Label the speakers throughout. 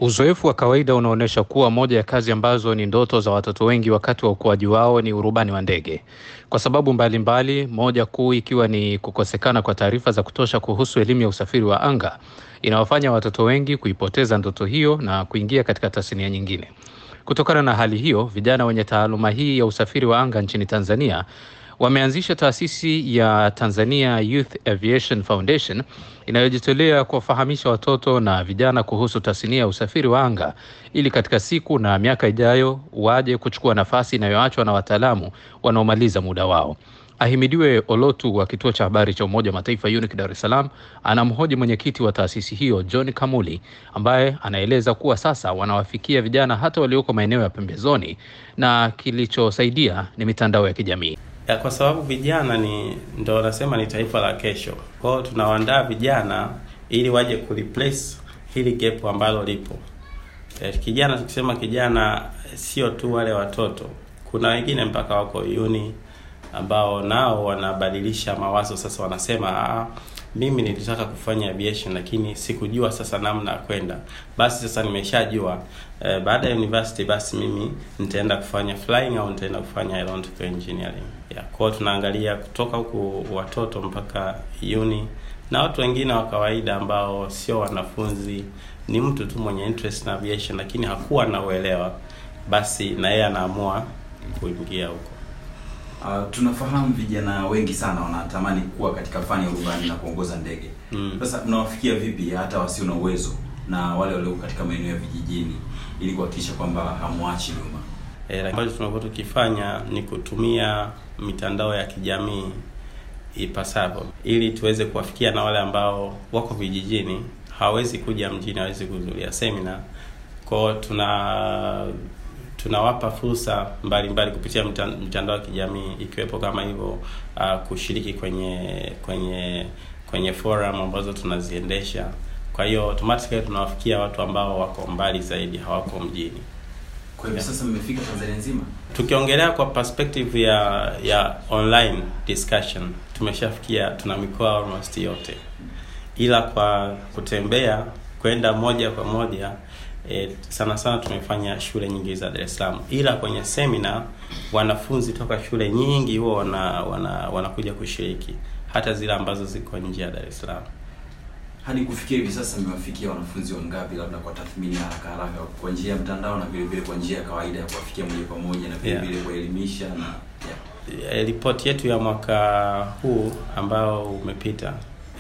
Speaker 1: Uzoefu wa kawaida unaonyesha kuwa moja ya kazi ambazo ni ndoto za watoto wengi wakati wa ukuaji wao ni urubani wa ndege, kwa sababu mbalimbali mbali, moja kuu ikiwa ni kukosekana kwa taarifa za kutosha kuhusu elimu ya usafiri wa anga inawafanya watoto wengi kuipoteza ndoto hiyo na kuingia katika tasnia nyingine. Kutokana na hali hiyo, vijana wenye taaluma hii ya usafiri wa anga nchini Tanzania wameanzisha taasisi ya Tanzania Youth Aviation Foundation inayojitolea kuwafahamisha watoto na vijana kuhusu tasnia ya usafiri wa anga ili katika siku na miaka ijayo waje kuchukua nafasi inayoachwa na wataalamu wanaomaliza muda wao. Ahimidiwe Olotu wa kituo cha habari cha Umoja wa Mataifa UNIC Dar es Salaam anamhoji mwenyekiti wa taasisi hiyo John Kamuli ambaye anaeleza kuwa sasa wanawafikia vijana hata walioko maeneo ya pembezoni na kilichosaidia ni mitandao ya kijamii.
Speaker 2: Ya, kwa sababu vijana ni ndo wanasema ni taifa la kesho. Kwa hiyo tunawaandaa vijana ili waje kureplace hili gap ambalo lipo. E, kijana tukisema kijana sio tu wale watoto, kuna wengine mpaka wako uni ambao nao wanabadilisha mawazo sasa, wanasema ah, mimi nilitaka kufanya aviation lakini sikujua sasa namna ya kwenda. Basi sasa nimeshajua eh, baada ya university basi mimi nitaenda kufanya flying au nitaenda kufanya aeronautical engineering. Yeah, kwa hiyo tunaangalia kutoka huku watoto mpaka uni na watu wengine wa kawaida ambao sio wanafunzi, ni mtu tu mwenye interest na aviation lakini hakuwa na uelewa, basi na yeye anaamua kuingia huko.
Speaker 3: Uh, tunafahamu vijana wengi sana wanatamani kuwa katika fani ya urubani na kuongoza ndege. Sasa mm. mnawafikia vipi hata wasio na uwezo na wale walioko katika maeneo ya vijijini ili kuhakikisha kwamba hamwachi nyuma?
Speaker 2: E, ambacho tunakuwa tukifanya ni kutumia mitandao ya kijamii ipasavyo ili tuweze kuwafikia na wale ambao wako vijijini, hawawezi kuja mjini, hawawezi kuhudhuria semina. Kwao tuna tunawapa fursa mbalimbali kupitia mitandao ya kijamii ikiwepo kama hivyo uh, kushiriki kwenye kwenye kwenye forum ambazo tunaziendesha. Kwa hiyo automatically tunawafikia watu ambao wako mbali zaidi, hawako mjini.
Speaker 3: Kwa hivyo sasa mmefika Tanzania nzima.
Speaker 2: Tukiongelea kwa perspective ya ya online discussion, tumeshafikia tuna mikoa almost yote, ila kwa kutembea kwenda moja kwa moja E, sana sana tumefanya shule nyingi za Dar es Salaam, ila kwenye semina wanafunzi toka shule nyingi huwa wana, wana wanakuja kushiriki hata zile ambazo ziko nje ya Dar es Salaam.
Speaker 3: Hadi kufikia hivi sasa mmewafikia wanafunzi wangapi, labda kwa tathmini ya haraka haraka, kwa njia ya mtandao na vile vile kwa njia ya kawaida ya kuwafikia moja kwa moja na vile vile yeah. kuelimisha na
Speaker 2: yeah. Ripoti yetu ya mwaka huu ambao umepita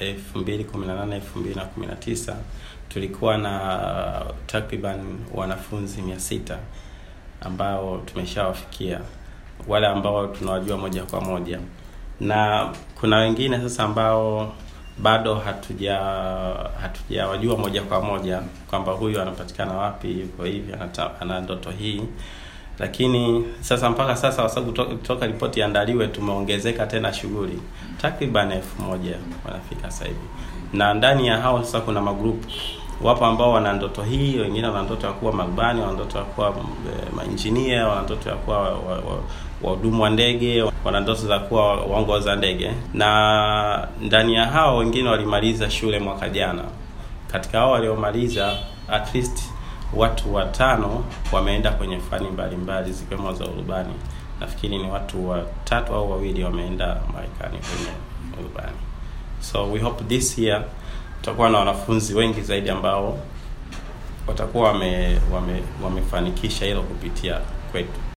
Speaker 2: 2018 2019 tulikuwa na takriban wanafunzi mia sita ambao tumeshawafikia wale ambao tunawajua moja kwa moja, na kuna wengine sasa ambao bado hatuja hatujawajua moja kwa moja kwamba huyu anapatikana wapi, yuko hivi, ana ndoto hii. Lakini sasa mpaka sasa, kwa sababu toka ripoti iandaliwe, tumeongezeka tena shughuli takriban elfu moja wanafika sasa hivi, na ndani ya hao sasa kuna magrupu wapo ambao wana ndoto hii, wengine wana ndoto ya kuwa marubani, wana ndoto ya kuwa mainjinia, wana ndoto ya kuwa wahudumu wa, wa, wa ndege, wana ndoto za kuwa waongoza ndege, na ndani ya hao wengine walimaliza shule mwaka jana. Katika hao waliomaliza, at least watu watano wameenda kwenye fani mbalimbali zikiwemo za urubani. Nafikiri ni watu watatu au wawili wameenda Marekani kwenye urubani. So we hope this year tutakuwa na wanafunzi wengi zaidi ambao watakuwa wame, wame, wamefanikisha hilo kupitia kwetu.